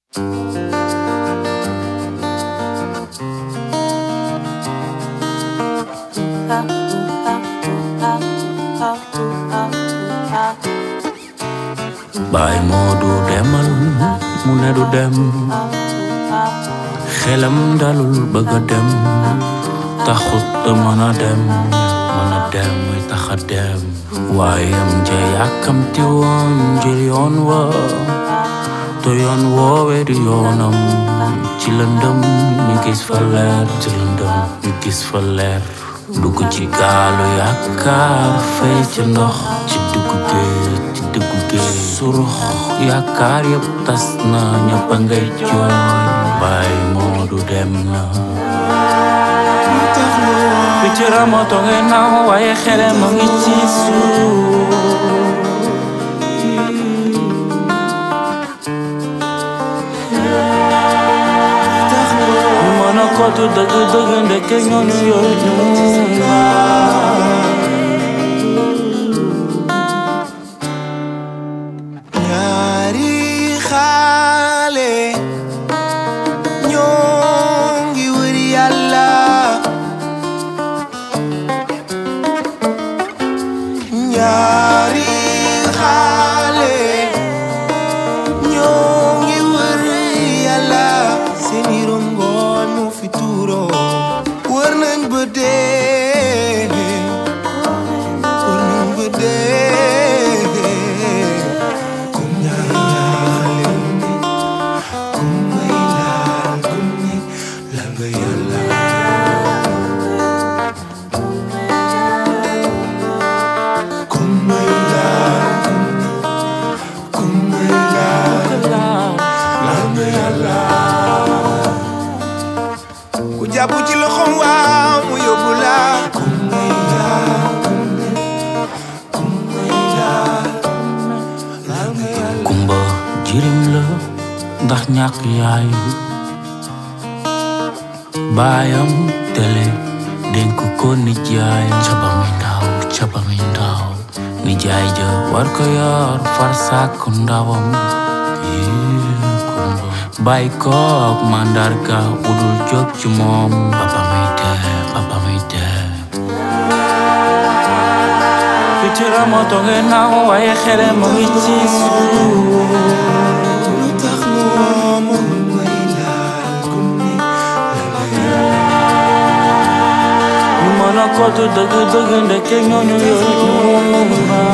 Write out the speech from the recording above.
baay moo du demal mu ne du dem xelam dalul bëgg a dem taxut te mën a dem mën a dem muy tax a dem waaye am ja yàkkamti woon jël yoon wa te yoon woowe du yoonam ci lëndëm ñu gis fa leer ci lëndëm ñu gis fa leer dugg ci gaalu yaakaar fay ci ndox ci dugg géej ci dugg géej surux yaakaar yëpp tas na ñëpp a ngay jooy baay moo du dem na picc ramoto ngay naaw waaye xele ma ngi ci suuf ñu mën a kootu dëgg dëgg ndeke ñooñu yooyu ñu ñaari xaale ñoo ngi wër yàlla ñaari xaale ñoo ngi wër yàlla seeni rongoñ mu fi tuuro wër nañ ba dee wër nañ ba dee kum ñaale kum may laal kum ni la nga yàlla kum may laal kum may laal la nga yàlla ku jàpp ci loxoom waaw mu yóbbu la kum may laal kum may laal la nga yàlla kumba jirim la ndax ñàkk yaay baayam tele dénk ko nijaay ca ba muy ndaw ca ba muy ndaw nijaay ja war ko yor far sàkk ndawam Yee, kumba bàyyi ko ak màndarga bu dul jóg ci moom papa muy dee papa muy dee picc ramoto ngay naaw waaye xele ma ngi ci suuf lu tax moom may laal kum ni la nga yàlla ñu mën a kootu dëgg dëgg ndeke ñooñu yooyu